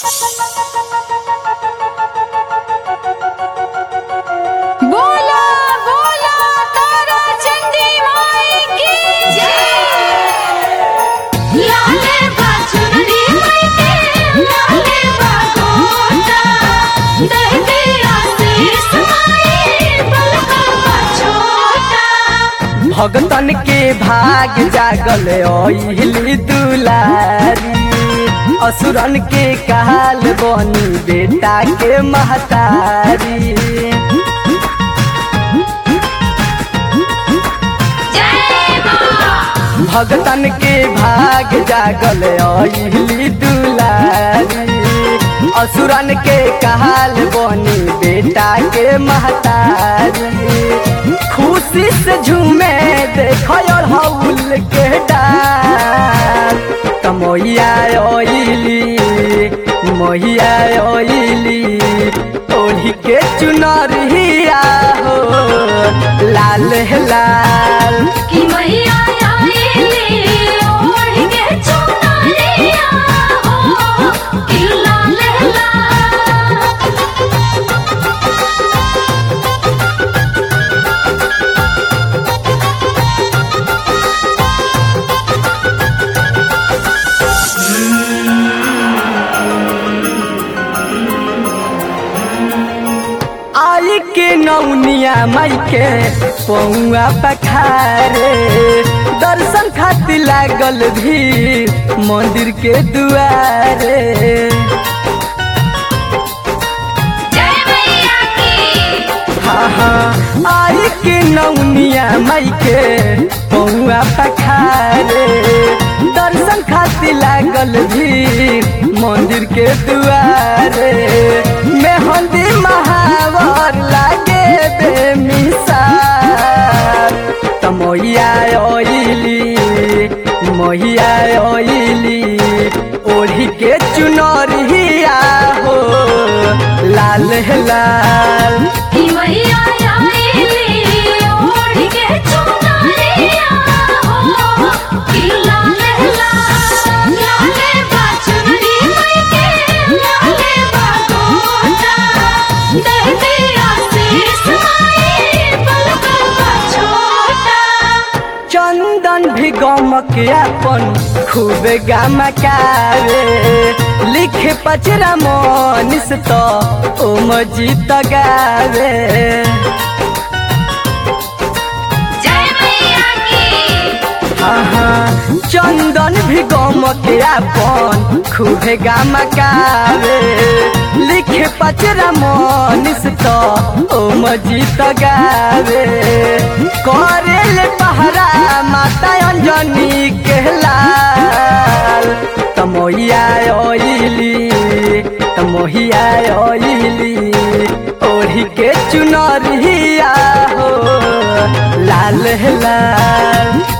बोला बोला तारा चंदी माई की जय लाले बाचुरी माई के लाले बागोटा दहते आशीष माई बलका छोटा भगतन के भाग जागल ओहिली दुलारी असुरन के काल बनी बेटा के महतारी जय मां भगतन के भाग जागल ओहिली दुलारी असुरन के काल बनी बेटा के महतारी खुशी से झूमे देखो और हौल के डाल तमोइया ओइली मोहिया ओइली ओढ़ी के चुनरिया हो लाल लाल कि मैया आईली ओढ़ के चुनरिया हो कि लाल लाल आई के नौनिया माई के पौआ पखारे दर्शन खातिर लागल भी मंदिर के दुआरे जय मैया की हाँ हाँ आई के नौनिया माई के पौआ पखारे दर्शन खातिर लागल भी मंदिर के दुआरे मेहंदी महावर लागे बे मिसार तमोइया ओइली मोहिया ओइली ओढ़ी के चुनरिया हो लाल लाल कि मैया आईली ओढ़ के चुनरिया हो कि लाल लाल लाले बाचुरी माई के लाले बागोटा दहते आशीष माई बलका छोटा चंदन भी गमक अपन खूब गमकावे लिखे पचरा मनीष तो ओ मजीत गावे जय मैया की हाँ हाँ चंदन भी गमक अपन खूब गमकावे लिखे पचरा मनीष तो ओ मजीत गावे करेल पहरा माता अंजनी के लाल तमोहिया ओइली तमोहिया ओइली ओढ़ी के चुनरिया हो लाल लाल